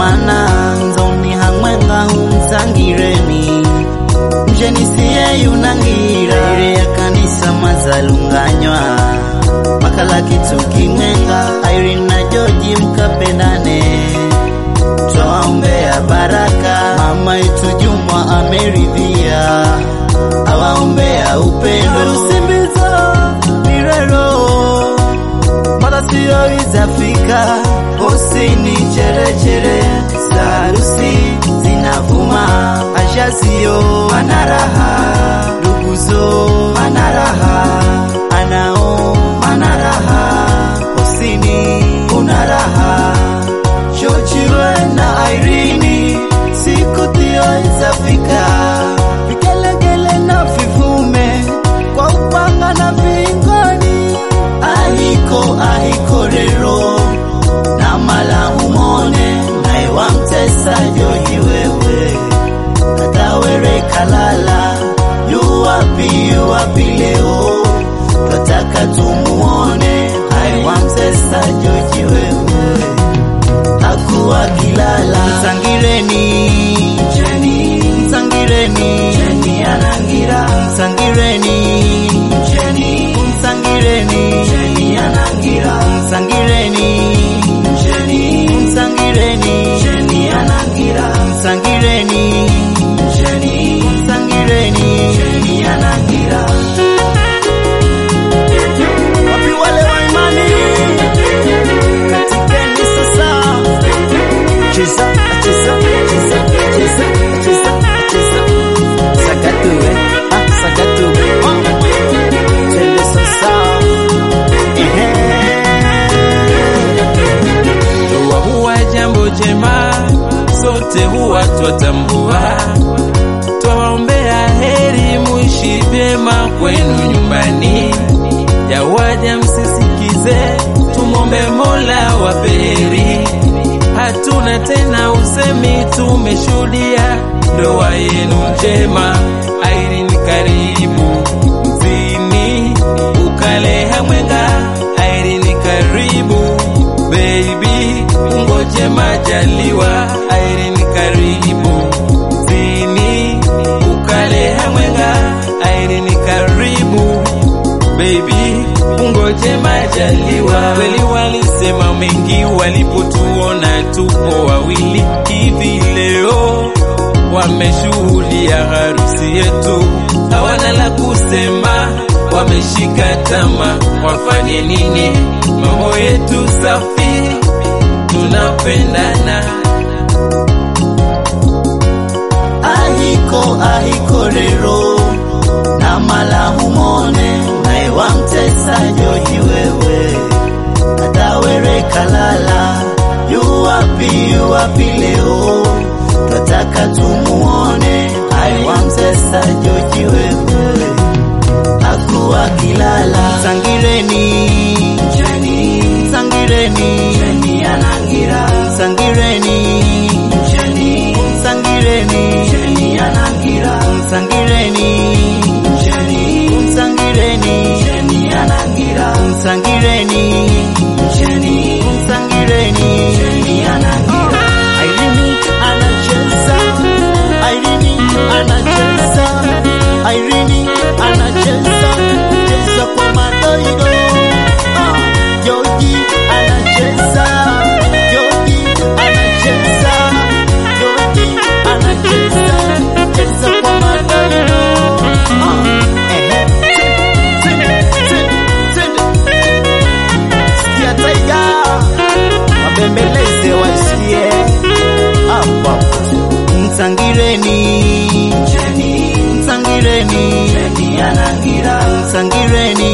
mana nzoni hamwenga humsangireni mjeni siye yunangira ire ya kanisa mazalunganywa makala kitu kimwenga Irene na George mkapendane twaombea baraka mama yetu Juma ameridhia awaombea upendo rusimbiza mirero mara siyo izafika osini cherechere za harusi zinavuma ashazio manaraha nduguzo manaraha anao manaraha osini unaraha chochiwe na Irene siku tio izafika vigelegele na vivume kwa upanga na vingoni ahiko ahiko rero na malahumone naye wamtesa joji wewe katawere kalala yuwapi yuwapi leo twataka tumuone naye wamtesa joji wewe hakuwa kilala msangireni Jeni msangireni Jeni anangira msangireni Jeni msangireni Jeni anangira msangireni Jeni msangireni Jeni anangira msangireni Jeni msangireni Jeni anangira wapi wale wa imani katikeni sasa cheza cheza cheza cheza cheza cheza sagatu eh ah sagatu ah twende sasa Ndoa huwa jambo jema, sote huwa twatambua. Twawaombea heri, muishi vyema kwenu nyumbani. Yawaja msisikize, tumwombe Mola wape heri. Hatuna tena usemi, tumeshuhudia ndoa yenu njema. Irene, karibu mzini, ukale hamwenga. Irene, karibu baby, ungoje majaliwa. Irene, karibu mzini, ukale hamwenga. Irene, karibu baby, ungoje majaliwa. Kweli walisema mengi walipotuona tupo wawili hivi leo, wameshuhudia harusi yetu, hawana la kusema, wameshika tama, wafanye nini? Mambo yetu safi, tunapendana. ahiko ahiko rero na malahumone naye wamtesa joji wewe katawere kalala yuwapi yuwapi leo twataka tumuone naye wamtesa joji wewe hakuwa kilala msangireni Jeni msangireni Jeni anangira msangireni Jeni msangireni Jeni anangira msangireni Jeni msangireni Jeni anangira msangireni Jeni msangireni Jeni anangira Irene anacheza Irene anacheza Irene anacheza cheza kwa madoido ah, Joji anacheza Joji anacheza Joji anacheza cheza kwa madoido ah, ehe Twende, twende, twende. Sikia taiga wabembeleze wasikie hapo hapo msangireni Jeni msangireni Jeni anangira msangireni